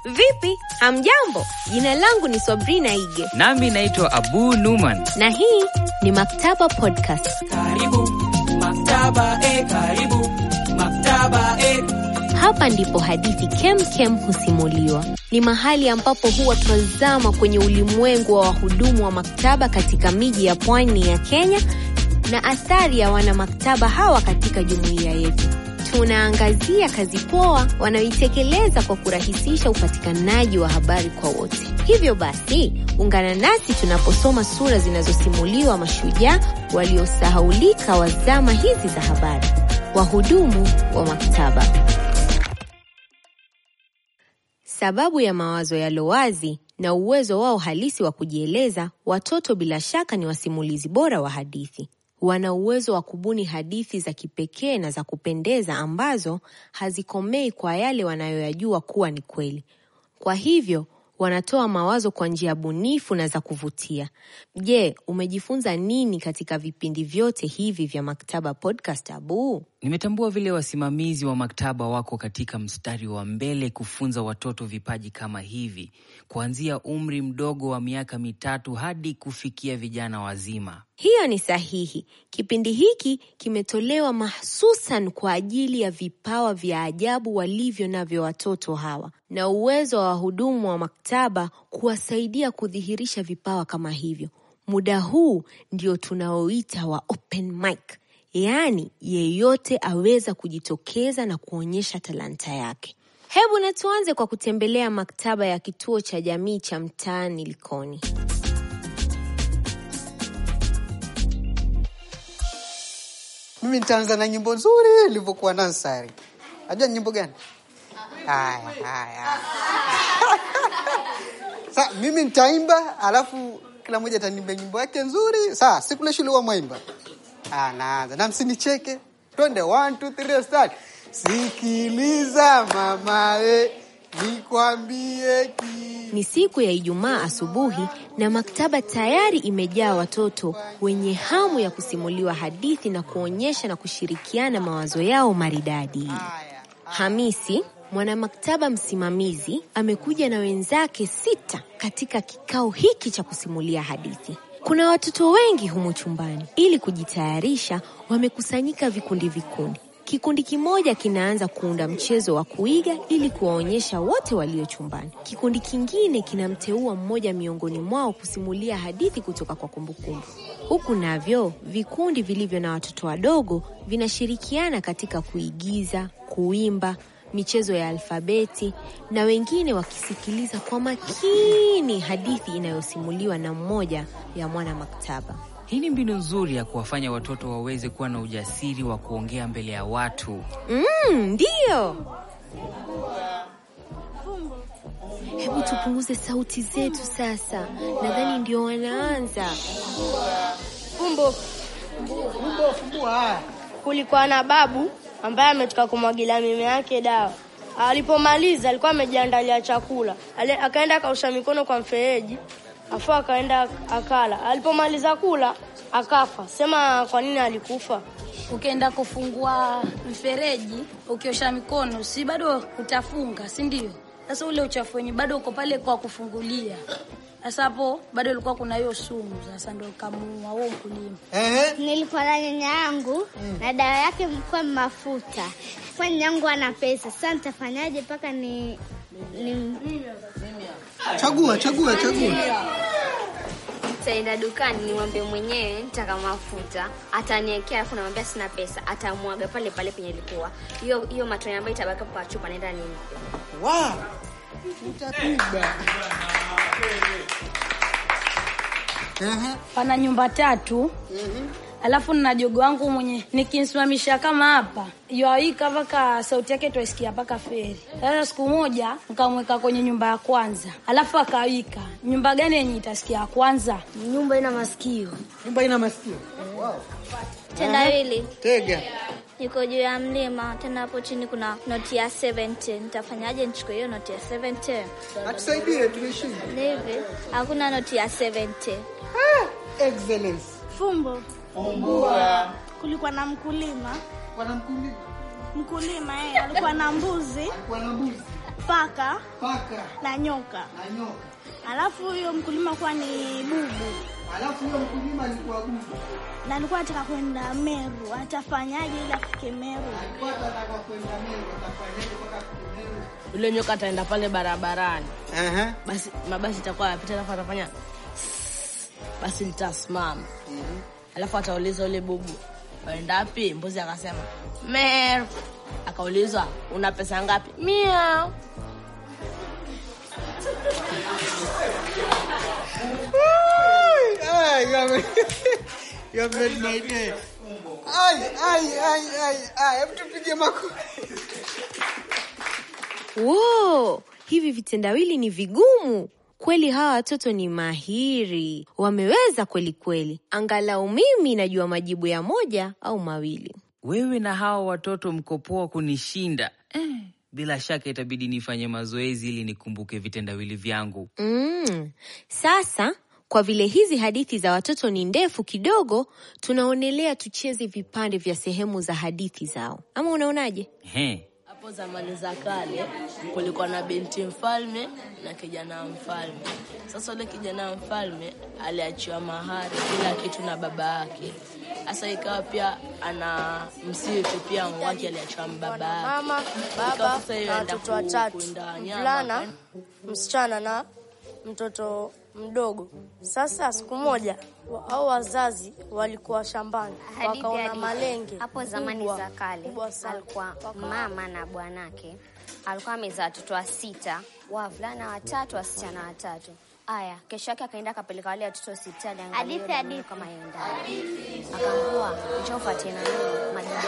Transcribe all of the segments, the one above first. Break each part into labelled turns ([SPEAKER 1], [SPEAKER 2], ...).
[SPEAKER 1] Vipi, hamjambo? Jina langu ni Sabrina Ige
[SPEAKER 2] Nami naitwa Abu Numan.
[SPEAKER 1] na hii ni Maktaba Podcast.
[SPEAKER 3] Karibu maktaba, eh, karibu maktaba, eh.
[SPEAKER 1] Hapa ndipo hadithi kem kem husimuliwa. Ni mahali ambapo huwa tunazama kwenye ulimwengu wa wahudumu wa maktaba katika miji ya pwani ya Kenya na athari ya wana maktaba hawa katika jumuiya yetu. Tunaangazia kazi poa wanayoitekeleza kwa kurahisisha upatikanaji wa habari kwa wote. Hivyo basi, ungana nasi tunaposoma sura zinazosimuliwa mashujaa waliosahaulika wa zama hizi za habari, wahudumu wa maktaba. Sababu ya mawazo yalo wazi na uwezo wao halisi wa kujieleza, watoto bila shaka ni wasimulizi bora wa hadithi. Wana uwezo wa kubuni hadithi za kipekee na za kupendeza ambazo hazikomei kwa yale wanayoyajua kuwa ni kweli. Kwa hivyo wanatoa mawazo kwa njia bunifu na za kuvutia. Je, umejifunza nini katika vipindi vyote hivi vya Maktaba Podcast, Abu?
[SPEAKER 2] Nimetambua vile wasimamizi wa maktaba wako katika mstari wa mbele kufunza watoto vipaji kama hivi, kuanzia umri mdogo wa miaka mitatu hadi kufikia vijana wazima.
[SPEAKER 1] Hiyo ni sahihi. Kipindi hiki kimetolewa mahsusan kwa ajili ya vipawa vya ajabu walivyo navyo watoto hawa na uwezo wa wahudumu wa maktaba kuwasaidia kudhihirisha vipawa kama hivyo. Muda huu ndio tunaoita wa open mic, yaani yeyote aweza kujitokeza na kuonyesha talanta yake. Hebu na tuanze kwa kutembelea maktaba ya kituo cha jamii cha mtaani Likoni.
[SPEAKER 4] Mimi nitaanza na nyimbo nzuri ilivyokuwa Nansari. Najua nyimbo gani? Haya, haya. Sa mimi nitaimba, alafu kila mmoja ataniimba nyimbo yake nzuri. Sawa, siku ile shule huwa mwaimba. Ah, naanza. Na msinicheke. Twende 1 2 3 start. Sikiliza mama we, nikwambie ki
[SPEAKER 1] Ni siku ya Ijumaa asubuhi na maktaba tayari imejaa watoto wenye hamu ya kusimuliwa hadithi na kuonyesha na kushirikiana mawazo yao maridadi. Hamisi, mwanamaktaba msimamizi, amekuja na wenzake sita katika kikao hiki cha kusimulia hadithi. Kuna watoto wengi humu chumbani. Ili kujitayarisha, wamekusanyika vikundi vikundi. Kikundi kimoja kinaanza kuunda mchezo wa kuiga ili kuwaonyesha wote walio chumbani. Kikundi kingine kinamteua mmoja miongoni mwao kusimulia hadithi kutoka kwa kumbukumbu. Huku navyo vikundi vilivyo na watoto wadogo vinashirikiana katika kuigiza, kuimba, michezo ya alfabeti na wengine wakisikiliza kwa makini hadithi inayosimuliwa na mmoja ya mwana maktaba.
[SPEAKER 2] Hii ni mbinu nzuri ya kuwafanya watoto waweze kuwa na ujasiri wa kuongea mbele ya watu.
[SPEAKER 1] Mm, ndiyo. Hebu tupunguze sauti zetu sasa. Nadhani ndio wanaanza.
[SPEAKER 5] Fumbo,
[SPEAKER 4] Fumbo fumbua haya.
[SPEAKER 5] kulikuwa na babu ambaye ametoka kumwagilia mimea yake dawa. Alipomaliza alikuwa amejiandalia chakula, Ale- akaenda akaosha mikono kwa mfereji, afu akaenda akala. Alipomaliza kula akafa. Sema kwa nini alikufa?
[SPEAKER 6] ukienda kufungua mfereji ukiosha mikono si bado utafunga si ndio sasa ule uchafu wenye bado uko pale kwa kufungulia sasa hapo bado ilikuwa kuna hiyo sumu sasa ndo kamuua huo mkulima
[SPEAKER 4] Ehe.
[SPEAKER 7] Nilikuwa na nyanya yangu na dawa yake ilikuwa mafuta. Kwa nyanya yangu ana pesa, sasa nitafanyaje mpaka ni, ni
[SPEAKER 4] Chagua, chagua, chagua.
[SPEAKER 8] Nitaenda dukani nimwambie mwenyewe nitaka mafuta, ataniekea, alafu namwambia sina pesa, atamwaga pale pale penye ilikuwa hiyo hiyo matone ambayo itabaki kwa chupa, naenda nimpe.
[SPEAKER 4] Wow. Utapiga. Ehe.
[SPEAKER 6] pana nyumba tatu alafu na jogo wangu mwenye nikimsimamisha kama hapa yoaika mpaka sauti yake twaisikia mpaka feri sasa siku moja nikamweka kwenye nyumba ya kwanza alafu akawika nyumba gani yenye itasikia ya kwanza
[SPEAKER 8] Nyumba ina masikio.
[SPEAKER 4] Nyumba ina masikio.
[SPEAKER 7] tendawili
[SPEAKER 4] Tega.
[SPEAKER 7] niko juu ya mlima, tena hapo chini kuna noti ya 70. Nitafanyaje nichukue hiyo noti ya 70?
[SPEAKER 4] Atusaidie tumeshinda.
[SPEAKER 7] Ni hivi, hakuna noti ya 70.
[SPEAKER 4] Excellence.
[SPEAKER 9] Fumbo.
[SPEAKER 4] Fumbua.
[SPEAKER 9] Kulikuwa na mkulima
[SPEAKER 4] Bwana mkulima.
[SPEAKER 9] mkulima, yeye alikuwa na mbuzi
[SPEAKER 4] Bwana mbuzi.
[SPEAKER 9] paka
[SPEAKER 4] paka
[SPEAKER 9] na nyoka,
[SPEAKER 4] na nyoka.
[SPEAKER 9] alafu huyo mkulima kuwa ni bubu,
[SPEAKER 4] Alafu huyo mkulima alikuwa bubu,
[SPEAKER 9] na alikuwa anataka kwenda Meru. Atafanyaje ili afike Meru?
[SPEAKER 4] alikuwa anataka kwenda Meru, atafanyaje mpaka afike Meru?
[SPEAKER 5] Yule nyoka ataenda pale barabarani,
[SPEAKER 4] Aha.
[SPEAKER 5] basi mabasi itakuwa yapita, alafu atafanya basi litasimama, alafu atauliza yule bubu, waenda wapi? Mbuzi akasema Meru. Akaulizwa, una pesa ngapi? Mia.
[SPEAKER 4] Ay, you have, you have made my day. Ay, ay, ay, ay, ay, hebu tupige makofi.
[SPEAKER 1] Wo, hivi vitendawili ni vigumu kweli. Hawa watoto ni mahiri, wameweza kweli kweli. Angalau mimi najua majibu ya moja au mawili.
[SPEAKER 2] Wewe na hawa watoto mko poa kunishinda eh. Bila shaka itabidi nifanye mazoezi ili nikumbuke vitendawili vyangu.
[SPEAKER 1] Mm. Sasa kwa vile hizi hadithi za watoto ni ndefu kidogo, tunaonelea tucheze vipande vya sehemu za hadithi zao, ama unaonaje?
[SPEAKER 2] He,
[SPEAKER 5] Hapo zamani za kale kulikuwa na binti mfalme na kijana wa mfalme. Sasa yule kijana wa mfalme aliachiwa mahari kila kitu na baba yake. Sasa ikawa pia ana msitu pia wake aliachiwa na baba yake.
[SPEAKER 10] Mama,
[SPEAKER 5] Ikawa
[SPEAKER 10] baba
[SPEAKER 5] sasa yeye
[SPEAKER 10] na
[SPEAKER 5] aenda
[SPEAKER 10] watoto
[SPEAKER 5] ku-
[SPEAKER 10] watatu,
[SPEAKER 5] kuinda wanyama,
[SPEAKER 10] mvulana,
[SPEAKER 5] akaenda-
[SPEAKER 10] msichana na mtoto mdogo. Sasa siku moja wa- hao wazazi walikuwa shambani,
[SPEAKER 8] Hadithi
[SPEAKER 10] wakaona
[SPEAKER 8] hadithi.
[SPEAKER 10] malenge
[SPEAKER 8] Hapo zamani
[SPEAKER 10] kubwa,
[SPEAKER 8] za kale
[SPEAKER 10] kubwa sana.
[SPEAKER 8] alikuwa mama na bwanake alikuwa amezaa watoto wa sita, wavulana watatu, wasichana watatu. Aya, kesho yake akaenda akapeleka wale watoto hospitali, angalia
[SPEAKER 7] Hadithi,
[SPEAKER 8] yule damu
[SPEAKER 7] hadithi.
[SPEAKER 8] kama yendani, akaambiwa njoo ufuatie na nini majibu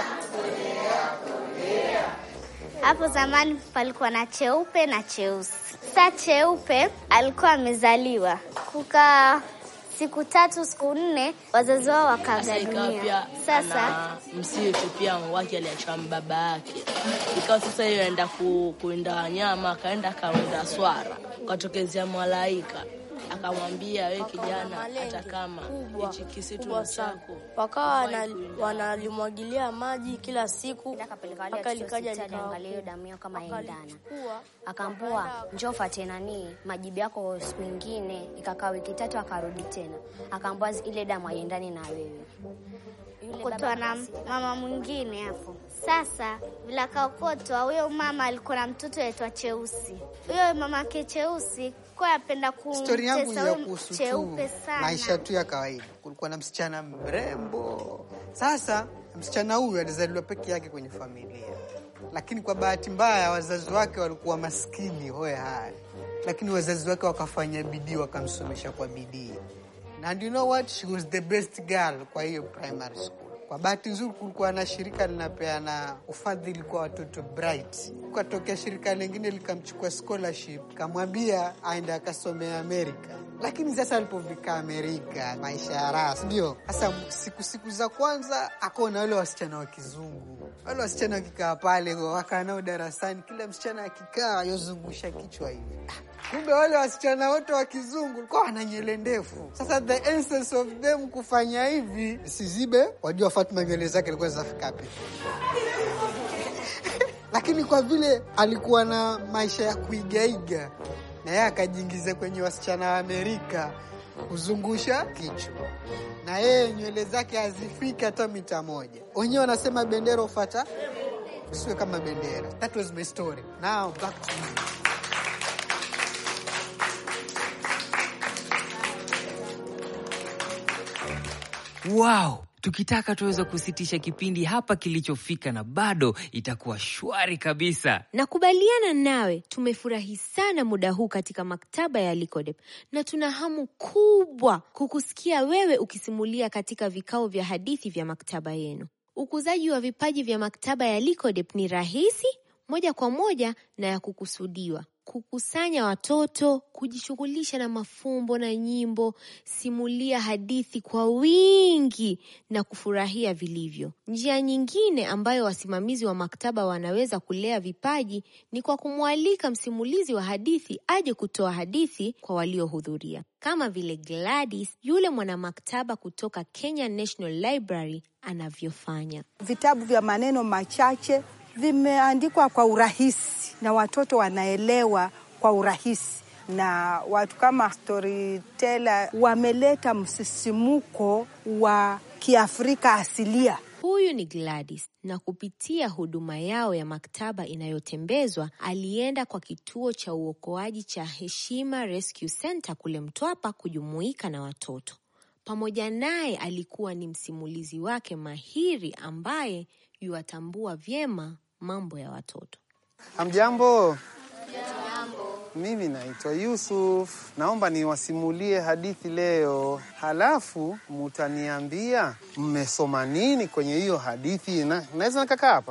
[SPEAKER 7] Hapo zamani palikuwa na cheupe na cheusi. Sa cheupe alikuwa amezaliwa, kukaa siku tatu siku nne, wazazi wao
[SPEAKER 5] Sasa
[SPEAKER 7] wakaaga
[SPEAKER 5] ikawa
[SPEAKER 7] dunia.
[SPEAKER 5] pia
[SPEAKER 7] Sasa
[SPEAKER 5] ana msitu pia wake aliachiwa na baba yake. Ikawa sasa yeye aenda ku, kuinda wanyama, akaenda akawinda swara, ukatokezea malaika akamwambia, we kijana, hata kama
[SPEAKER 10] kubwa,
[SPEAKER 5] hichi kisitu
[SPEAKER 10] kubwa
[SPEAKER 5] ni
[SPEAKER 10] sana.
[SPEAKER 5] chako
[SPEAKER 10] Wakawa
[SPEAKER 5] hufai
[SPEAKER 10] wana-
[SPEAKER 5] kuinda.
[SPEAKER 10] wanalimwagilia maji kila siku
[SPEAKER 8] Akaenda akapeleka wale
[SPEAKER 10] mpaka
[SPEAKER 8] watoto
[SPEAKER 10] likaja
[SPEAKER 8] hospitali,
[SPEAKER 10] likawa
[SPEAKER 8] angalia hiyo
[SPEAKER 10] kubwa.
[SPEAKER 8] damu yao kama yaendana.
[SPEAKER 10] Wakalichukua,
[SPEAKER 8] Akaambua
[SPEAKER 10] wakaenda-
[SPEAKER 8] njoo ufuatie nani majibu yako siku ingine. Ikakaa wiki tatu, akarudi tena, akaambua ile damu haiendani na wewe. Yule
[SPEAKER 7] kutwa
[SPEAKER 8] baba
[SPEAKER 7] na
[SPEAKER 8] akasita.
[SPEAKER 7] mama mwingine hapo. Sasa vile akaokotwa, huyo mama alikuwa na mtoto aitwa Cheusi. Huyo mamake Cheusi kwa apenda
[SPEAKER 4] Stori yangu
[SPEAKER 7] kumtesa
[SPEAKER 4] ya
[SPEAKER 7] huyo
[SPEAKER 4] kuhusu tu
[SPEAKER 7] cheupe sana.
[SPEAKER 4] maisha tu ya kawaida. Kulikuwa na msichana mrembo. Sasa msichana huyu alizaliwa peke yake kwenye familia, lakini kwa bahati mbaya wazazi wake walikuwa maskini hoe hai, lakini wazazi wake wakafanya bidii, wakamsomesha kwa bidii, and you know what, she was the best girl kwa hiyo primary school. Kwa bahati nzuri kulikuwa na shirika linapeana ufadhili kwa watoto bright. Kukatokea shirika lingine likamchukua scholarship, kamwambia aende akasomea Amerika. Lakini sasa alipofika Amerika, maisha ya raha, si ndio? Sasa siku siku za kwanza akaona wale wasichana wa kizungu, wale wasichana wakikaa pale, wakaa nao darasani, kila msichana akikaa yozungusha kichwa hivi kumbe wale wasichana wote wa kizungu walikuwa wana nywele ndefu. Sasa the essence of them kufanya hivi sizibe, wajua Fatuma nywele zake alikuwa zinafika wapi? Lakini kwa vile alikuwa na maisha ya kuigaiga, na yeye akajiingiza kwenye wasichana wa Amerika kuzungusha kichwa, na yeye nywele zake hazifiki hata mita moja. Wenyewe wanasema bendera ufata usiwe kama bendera. That was my story. Now back to you.
[SPEAKER 2] Wow, tukitaka tuweza kusitisha kipindi hapa kilichofika na bado itakuwa shwari kabisa.
[SPEAKER 1] Nakubaliana nawe, tumefurahi sana muda huu katika maktaba ya Likodep na tuna hamu kubwa kukusikia wewe ukisimulia katika vikao vya hadithi vya maktaba yenu. Ukuzaji wa vipaji vya maktaba ya Likodep ni rahisi, moja kwa moja na ya kukusudiwa. Kukusanya watoto, kujishughulisha na mafumbo na nyimbo, simulia hadithi kwa wingi na kufurahia vilivyo. Njia nyingine ambayo wasimamizi wa maktaba wanaweza kulea vipaji ni kwa kumwalika msimulizi wa hadithi aje kutoa hadithi kwa waliohudhuria, kama vile Gladys, yule mwanamaktaba kutoka Kenya National Library anavyofanya.
[SPEAKER 11] vitabu vya maneno machache vimeandikwa kwa urahisi na watoto wanaelewa kwa urahisi, na watu kama storyteller wameleta msisimuko wa Kiafrika asilia.
[SPEAKER 1] Huyu ni Gladys na kupitia huduma yao ya maktaba inayotembezwa alienda kwa kituo cha uokoaji cha Heshima Rescue Center kule Mtwapa kujumuika na watoto. Pamoja naye alikuwa ni msimulizi wake mahiri ambaye yuwatambua vyema mambo ya watoto.
[SPEAKER 12] Hamjambo. Mimi naitwa Yusuf, naomba niwasimulie hadithi leo, halafu mutaniambia mmesoma nini kwenye hiyo hadithi. Na, naweza nikakaa hapa?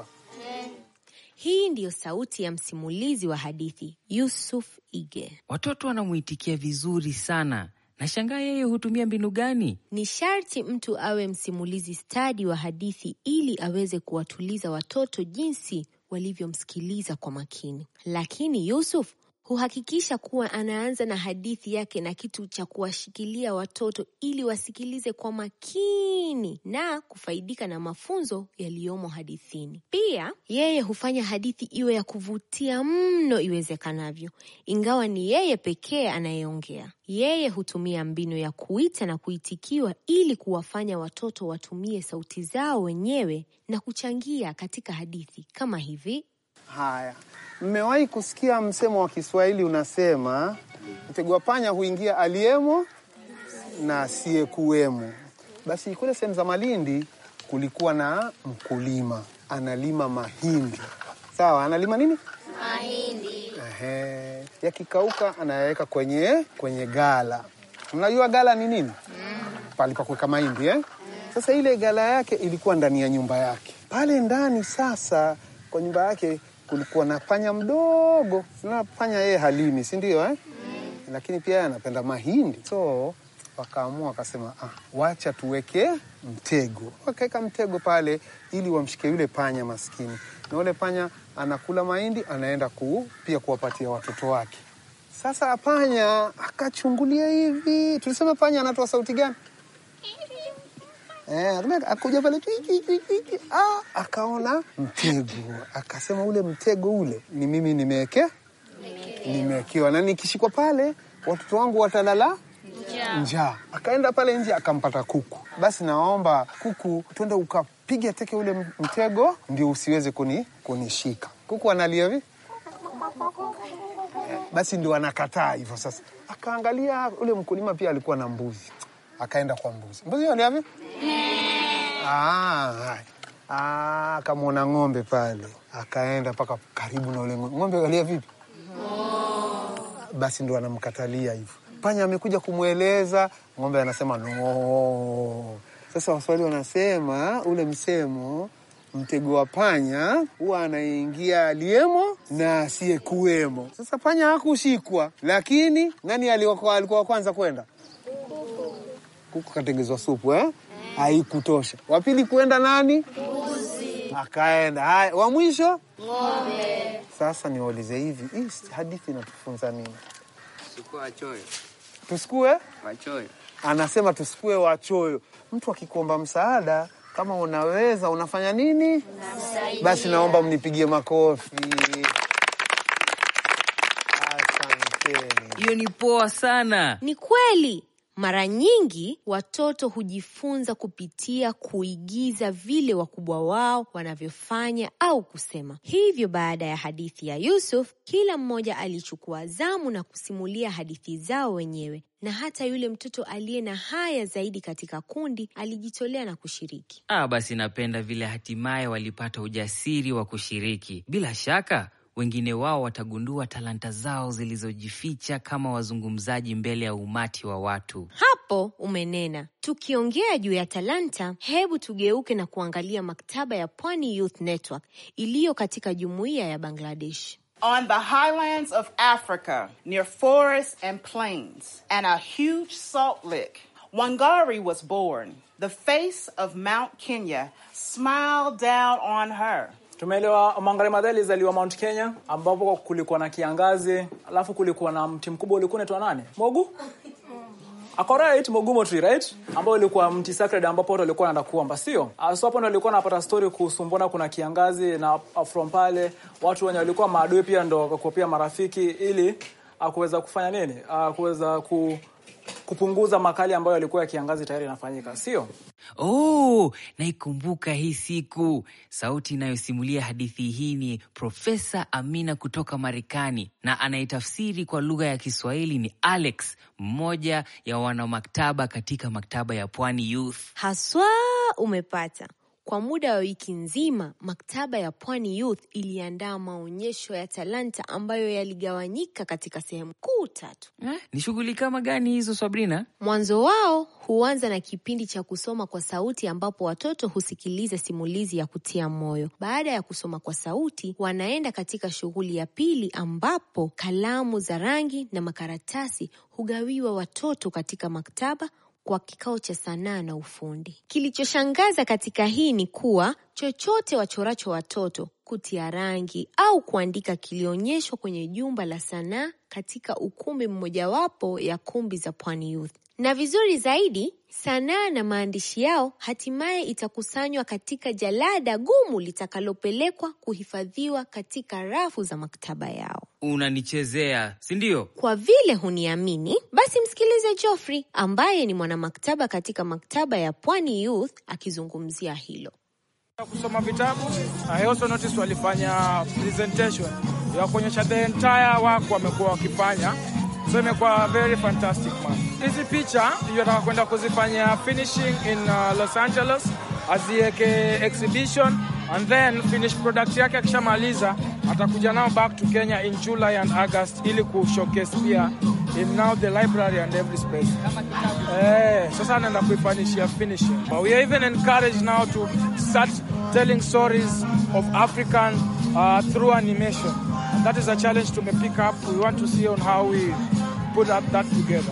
[SPEAKER 1] Hii ndiyo sauti ya msimulizi wa hadithi Yusuf Ige.
[SPEAKER 2] Watoto wanamwitikia vizuri sana. Nashangaa yeye hutumia mbinu gani?
[SPEAKER 1] Ni sharti mtu awe msimulizi stadi wa hadithi ili aweze kuwatuliza watoto jinsi walivyomsikiliza kwa makini. Lakini Yusuf huhakikisha kuwa anaanza na hadithi yake na kitu cha kuwashikilia watoto ili wasikilize kwa makini na kufaidika na mafunzo yaliyomo hadithini. Pia yeye hufanya hadithi iwe ya kuvutia mno iwezekanavyo, ingawa ni yeye pekee anayeongea. Yeye hutumia mbinu ya kuita na kuitikiwa ili kuwafanya watoto watumie sauti zao wenyewe na kuchangia katika hadithi kama hivi.
[SPEAKER 12] Haya, mmewahi kusikia msemo wa Kiswahili unasema mtego wa panya huingia aliyemo na asiyekuwemo. Basi kule sehemu za Malindi kulikuwa na mkulima analima mahindi. Sawa, analima nini?
[SPEAKER 13] Mahindi.
[SPEAKER 12] Ehe, yakikauka anayaweka kwenye kwenye gala. Mnajua gala ni nini? Pale pa kuweka mahindi eh? Sasa ile gala yake ilikuwa ndani ya nyumba yake. Pale ndani sasa kwa nyumba yake kulikuwa na panya mdogo. Sina panya yeye halimi, si ndio eh? Lakini pia yeye anapenda mahindi. So wakaamua wakasema, ah, wacha tuweke mtego. Wakaweka mtego pale ili wamshike yule panya maskini, na yule panya anakula mahindi, anaenda ku, pia kuwapatia watoto wake. Sasa panya akachungulia hivi, tulisema panya anatoa sauti gani? Eh, akuja pale twi, twi, twi, twi, twi. Ah, akaona mtego, akasema ule mtego ule ni mimi nimeweke nimewekewa, na nikishikwa pale watoto wangu watalala njaa. Akaenda pale nje akampata kuku. Basi naomba kuku, twende ukapiga teke ule mtego ndio usiweze kuni, kunishika. Kuku analia hivi basi ndio anakataa hivyo. Sasa akaangalia ule mkulima pia alikuwa na mbuzi, akaenda kwa mbuzi. Mbuzi alia hivi Ah, haya. Ah, akamwona ng'ombe pale, akaenda mpaka karibu na ule ng'ombe. Ng'ombe alia vipi? Basi ndo anamkatalia hivyo. Panya amekuja kumweleza, ng'ombe anasema no. Sasa Waswahili wanasema ule msemo, mtego wa panya huwa anaingia aliyemo na asiyekuwemo. Sasa panya hakushikwa, lakini nani alikuwa alikuwa wa kwanza kwenda? Kuku katengezwa supu eh? Haikutosha. Wa pili kuenda nani?
[SPEAKER 13] Mbuzi.
[SPEAKER 12] Akaenda. Haya, wa mwisho
[SPEAKER 13] Ng'ombe.
[SPEAKER 12] sasa niwaulize hivi, hii hadithi inatufunza nini?
[SPEAKER 14] Chukua wachoyo.
[SPEAKER 12] Tusikue?
[SPEAKER 14] Wachoyo.
[SPEAKER 12] Anasema tusikue wachoyo. Mtu akikuomba msaada, kama unaweza unafanya nini?
[SPEAKER 13] Unamsaidia.
[SPEAKER 12] Basi naomba mnipigie makofi. Asanteni.
[SPEAKER 2] Hiyo ni poa sana.
[SPEAKER 1] Ni kweli. Mara nyingi watoto hujifunza kupitia kuigiza vile wakubwa wao wanavyofanya au kusema. Hivyo baada ya hadithi ya Yusuf, kila mmoja alichukua zamu na kusimulia hadithi zao wenyewe, na hata yule mtoto aliye na haya zaidi katika kundi alijitolea na kushiriki.
[SPEAKER 2] Ah, basi napenda vile hatimaye walipata ujasiri wa kushiriki. Bila shaka wengine wao watagundua talanta zao zilizojificha kama wazungumzaji mbele ya umati wa watu.
[SPEAKER 1] Hapo umenena. Tukiongea juu ya talanta, hebu tugeuke na kuangalia maktaba ya Pwani Youth Network iliyo katika jumuiya ya Bangladesh.
[SPEAKER 15] On the highlands of Africa, near forests and plains, and a huge salt lick, Wangari was born. The face of Mount Kenya smiled down on her.
[SPEAKER 16] Tumeelewa Wangari Maathai alizaliwa Mount Kenya ambapo kulikuwa na kiangazi, alafu kulikuwa na mti mkubwa ulikuwa unaitwa nani? Mogu? ako right Mogumo Tree right, ambao ilikuwa mti sacred ambapo watu walikuwa wanaenda kuomba, sio? Ah, So hapo ndo walikuwa wanapata story kuhusu mbona kuna kiangazi na ah, from pale watu wenye walikuwa maadui pia ndo wakakuwa pia marafiki ili ah, kuweza kufanya nini, Ah, kuweza ku, kupunguza makali ambayo yalikuwa ya kiangazi tayari yanafanyika, sio?
[SPEAKER 2] Oh, naikumbuka hii siku. Sauti inayosimulia hadithi hii ni Profesa Amina kutoka Marekani, na anayetafsiri kwa lugha ya Kiswahili ni Alex, mmoja ya wanamaktaba katika maktaba ya Pwani Youth.
[SPEAKER 1] Haswa umepata. Kwa muda wa wiki nzima, maktaba ya Pwani Youth iliandaa maonyesho ya talanta ambayo yaligawanyika katika sehemu kuu tatu.
[SPEAKER 2] Ni shughuli kama gani hizo, Sabrina?
[SPEAKER 1] Mwanzo wao huanza na kipindi cha kusoma kwa sauti ambapo watoto husikiliza simulizi ya kutia moyo. Baada ya kusoma kwa sauti, wanaenda katika shughuli ya pili ambapo kalamu za rangi na makaratasi hugawiwa watoto katika maktaba kwa kikao cha sanaa na ufundi. Kilichoshangaza katika hii ni kuwa chochote wachoracho watoto, kutia rangi au kuandika, kilionyeshwa kwenye jumba la sanaa katika ukumbi mmojawapo ya kumbi za Pwani Youth. Na vizuri zaidi, sanaa na maandishi yao hatimaye itakusanywa katika jalada gumu litakalopelekwa kuhifadhiwa katika rafu za maktaba yao.
[SPEAKER 2] Unanichezea, si ndio?
[SPEAKER 1] Kwa vile huniamini, basi msikilize Geoffrey ambaye ni mwanamaktaba katika maktaba ya Pwani Youth akizungumzia hilo.
[SPEAKER 17] kusoma vitabu. I also noticed walifanya presentation ya kuonyesha the entire work wamekuwa wakifanya, so imekuwa very fantastic man. Hizi picha ndio nataka kwenda kuzifanya finishing in uh, Los Angeles, aziweke exhibition and then finish product yake akishamaliza atakuja nao back to Kenya in July and August ili kushowcase pia in now the library and every space. Eh, sasa anaenda kuifanyishia finishing. But we are even encouraged now to start telling stories of African uh, through animation. And that is a challenge to pick up. We want to see on how we put up that together.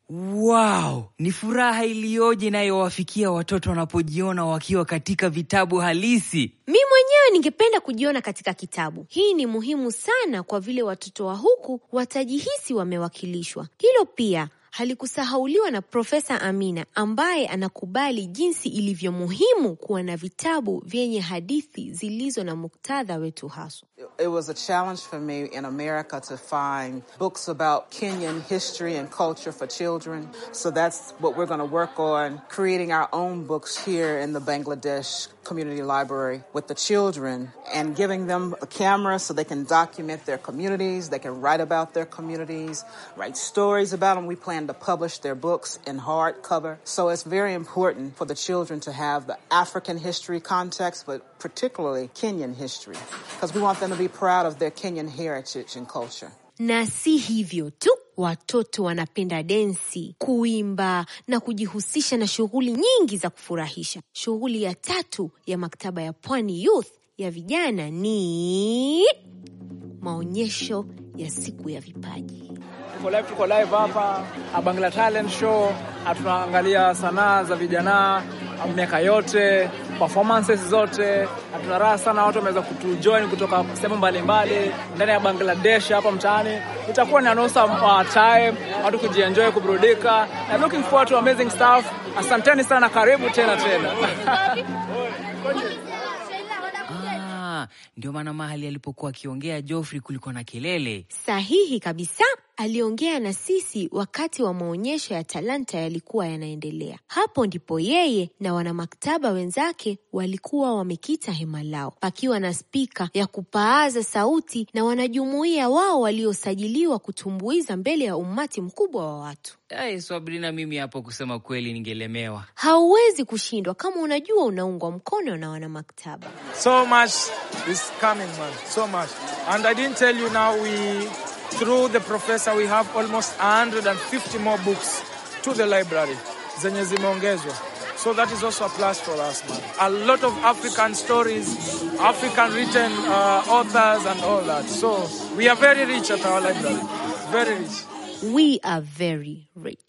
[SPEAKER 2] Wow, ni furaha iliyoje inayowafikia watoto wanapojiona wakiwa katika vitabu halisi.
[SPEAKER 1] Mi mwenyewe ningependa kujiona katika kitabu. Hii ni muhimu sana kwa vile watoto wa huku watajihisi wamewakilishwa. Hilo pia halikusahauliwa na Profesa Amina ambaye anakubali jinsi ilivyo muhimu kuwa na vitabu vyenye hadithi zilizo na muktadha wetu haswa.
[SPEAKER 15] It was a challenge for me in America to find books about Kenyan history and culture for children. So that's what we're going to work on, creating our own books here in the Bangladesh Community Library with the children and giving them a camera so they can document their communities, they can write about their communities, write stories about them. We plan to publish their books in hardcover. So it's very important for the children to have the African history context, but particularly Kenyan history, because we want them to be proud of their Kenyan heritage and culture.
[SPEAKER 1] Na si hivyo tu, watoto wanapenda densi, kuimba na kujihusisha na shughuli nyingi za kufurahisha. Shughuli ya tatu ya maktaba ya Pwani Youth ya vijana ni maonyesho ya siku ya vipaji.
[SPEAKER 16] Tuko live, tuko live hapa a Bangla Talent Show, na tunaangalia sanaa za vijana miaka yote, performances zote, na tuna raha sana. Watu wameweza kutujoin kutoka sehemu mbalimbali ndani ya Bangladesh hapa mtaani. Itakuwa ni anusa uh, time watu kujienjoy, kuburudika na looking forward to amazing stuff. Asanteni sana, karibu tena tena.
[SPEAKER 2] Ah, ndio maana mahali alipokuwa akiongea Geoffrey kulikuwa na kelele.
[SPEAKER 1] Sahihi kabisa. Aliongea na sisi wakati wa maonyesho ya talanta yalikuwa yanaendelea. Hapo ndipo yeye na wanamaktaba wenzake walikuwa wamekita hema lao, pakiwa na spika ya kupaaza sauti na wanajumuiya wao waliosajiliwa kutumbuiza mbele ya umati mkubwa wa watu.
[SPEAKER 2] Ai, Sabrina, mimi hapo kusema kweli ningelemewa.
[SPEAKER 1] Hauwezi kushindwa kama unajua unaungwa mkono na wanamaktaba.
[SPEAKER 17] So much is coming, man. So much. And I didn't tell you now, we, through the professor, we have almost 150 more books to the library. Zenye zimeongezwa. So that is also a plus for us, man. A lot of African stories, African written uh, authors and all that. So we are very rich at our library. Very rich.
[SPEAKER 1] We are very rich.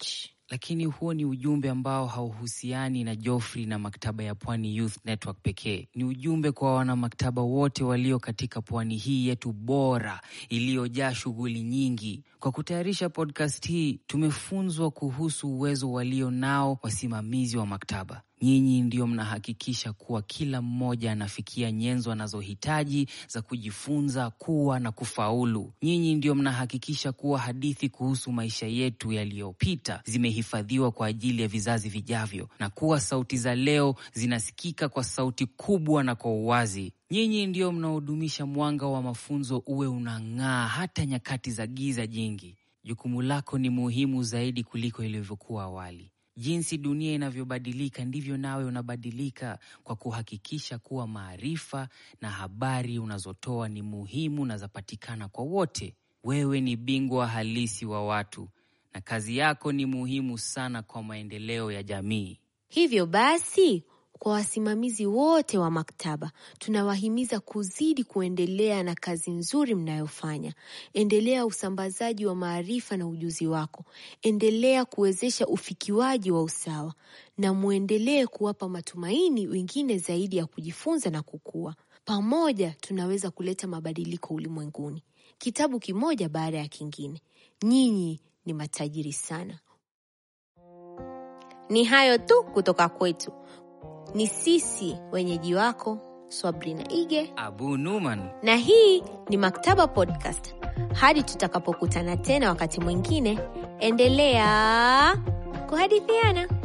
[SPEAKER 2] Lakini huo ni ujumbe ambao hauhusiani na Joffrey na maktaba ya Pwani Youth Network pekee. Ni ujumbe kwa wanamaktaba wote walio katika pwani hii yetu bora iliyojaa shughuli nyingi. Kwa kutayarisha podcast hii, tumefunzwa kuhusu uwezo walio nao wasimamizi wa maktaba. Nyinyi ndio mnahakikisha kuwa kila mmoja anafikia nyenzo anazohitaji za kujifunza, kuwa na kufaulu. Nyinyi ndio mnahakikisha kuwa hadithi kuhusu maisha yetu yaliyopita zimehifadhiwa kwa ajili ya vizazi vijavyo, na kuwa sauti za leo zinasikika kwa sauti kubwa na kwa uwazi. Nyinyi ndio mnaodumisha mwanga wa mafunzo uwe unang'aa hata nyakati za giza jingi. Jukumu lako ni muhimu zaidi kuliko ilivyokuwa awali. Jinsi dunia inavyobadilika ndivyo nawe unabadilika, kwa kuhakikisha kuwa maarifa na habari unazotoa ni muhimu na zapatikana kwa wote. Wewe ni bingwa halisi wa watu na kazi yako ni muhimu sana kwa maendeleo ya jamii.
[SPEAKER 1] Hivyo basi, kwa wasimamizi wote wa maktaba, tunawahimiza kuzidi kuendelea na kazi nzuri mnayofanya. Endelea usambazaji wa maarifa na ujuzi wako. Endelea kuwezesha ufikiwaji wa usawa na muendelee kuwapa matumaini wengine zaidi ya kujifunza na kukua. Pamoja tunaweza kuleta mabadiliko ulimwenguni, kitabu kimoja baada ya kingine. Nyinyi ni matajiri sana. Ni hayo tu kutoka kwetu. Ni sisi wenyeji wako Swabrina Ige
[SPEAKER 2] Abu Numan.
[SPEAKER 1] na hii ni Maktaba Podcast. Hadi tutakapokutana tena wakati mwingine, endelea kuhadithiana.